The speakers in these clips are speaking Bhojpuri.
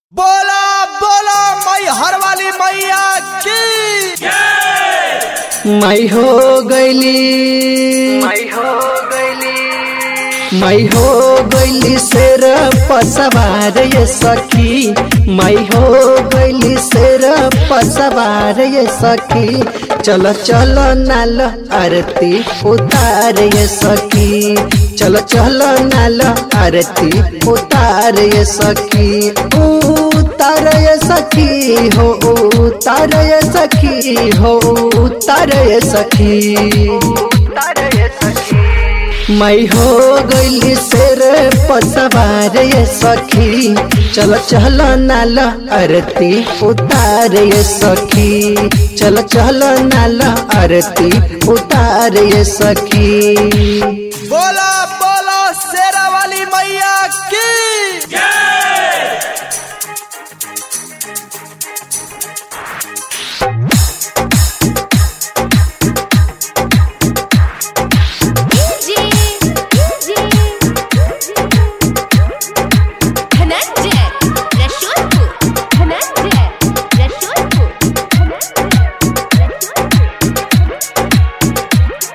बोला बोला मई हर वाली मैया की मैं हो गईली मैं हो गईली मैं हो गईली शेर पसवार ये सखी मैं हो गईली शेर पसवार ये सखी चलो चलो नाल आरती उतार ये सखी चलो चलो नाल आरती उतार ये सखी उतार ये सखी हो उतार ये सखी हो उतार ये सखी तारे सखी मैं हो गईली शेर पसवार ये सखी चलो चलो नाल आरती उतार ये सखी चलो चलो नाल आरती उतार ये सखी बोला बोला शेरा वाली मैया की DJ, DJ, धनंजय रसूलपुर धनंजय रसूलपुर धनंजय रसूलपुर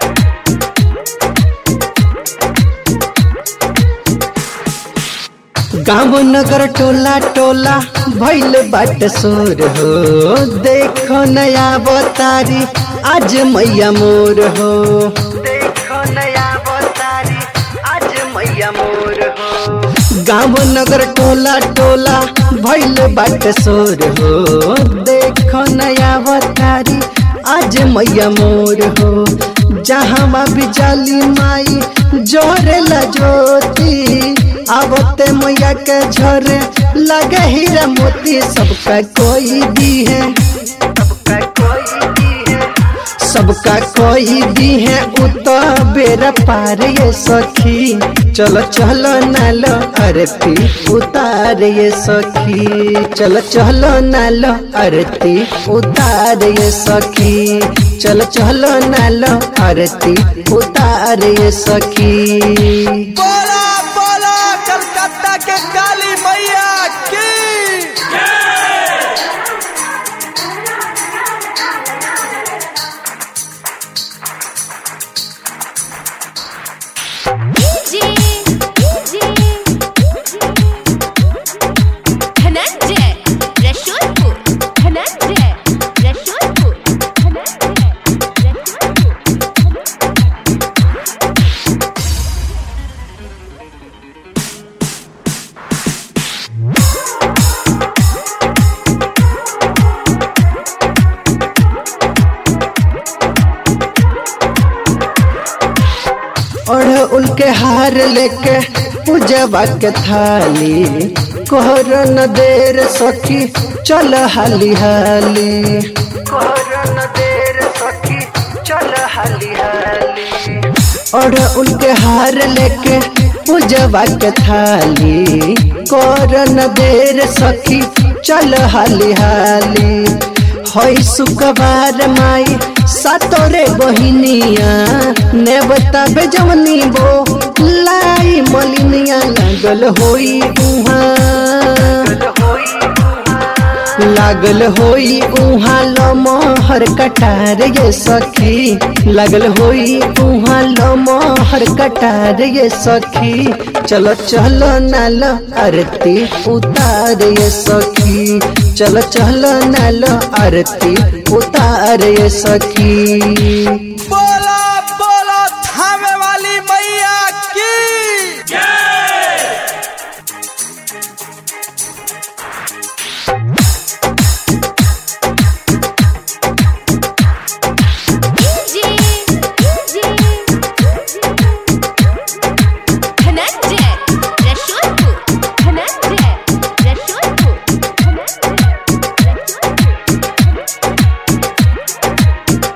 गाँव नगर टोला टोला भैल बाट सोर हो देखो नया बतारी आज मैया मोर हो देखो नया बतारी आज मैया मोर हो गाँव नगर टोला टोला भैल बाट सोर हो देखो नया बतारी आज मैया मोर हो जहाँ भी जाली माई जोरेला ज्योति आवते मैया के झरे लगे हीरा मोती सबका कोई भी है सबका कोई भी है सबका कोई भी है उतो बेरा पार ये सखी चलो चलो नालो आरती उतार ये सखी चलो चलो नालो आरती उतार ये सखी चलो चलो नालो आरती उतार ये सखी बोला बोला कलकत्ता के काली मैया की DJ, DJ, धनंजय रसूलपुर धनंजय रसूलपुर धनंजय रसूलपुर और उनके हार लेके पूजवा के थाली कोहर न देर सखी चल हाली हाली कोहरन देर सखी चल हाली हाली और उनके हार लेके पूजवा के थाली कोहर न देर सखी चल हाली हाली हई सुकबार माई सातोरे बहिनिया ने बताबे जवनी बो लाई मलिनिया लागल होई उहाँ लागल होई उहाँ लमहर कटार ये सखी लागल होई उहाँ लमहर कटार ये सखी चलो चलो नाल आरती उतार ये सखी चलो चलो नाल आरती उतार ये सखी बोला बोला थामे वाली मैया की DJ, DJ, धनंजय रसूलपुर धनंजय रसूलपुर धनंजय रसूलपुर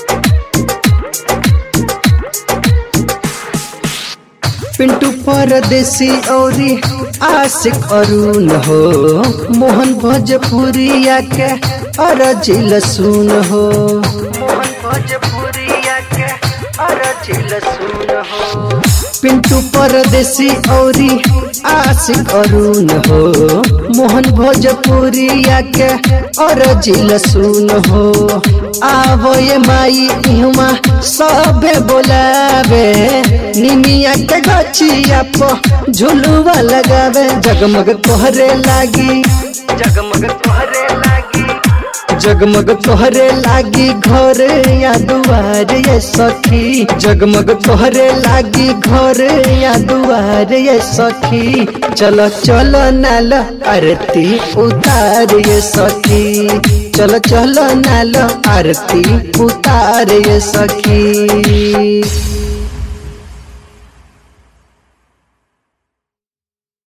पिंटू परदेसी औरी आशिक अरुण हो मोहन भोजपुरिया के अरजिल सुन हो मोहन भोजपुरिया के अरजिल सुन हो पिंटू परदेसी औरी आशिक अरुण हो मोहन मोहन भोजपुरिया के और जिल सुन हो आवो ये माई इहमा सबे बोलावे निमिया के गछिया प झुलुआ लगावे जगमग तोहरे लागी जगमग तोहरे लागी जगमग तोहरे लागी घर या दुआर ये सखी जगमग तोहरे लागी घर या दुआर ये सखी चलो चलो नाल आरती उतार ये सखी चलो चलो नाल आरती उतार ये सखी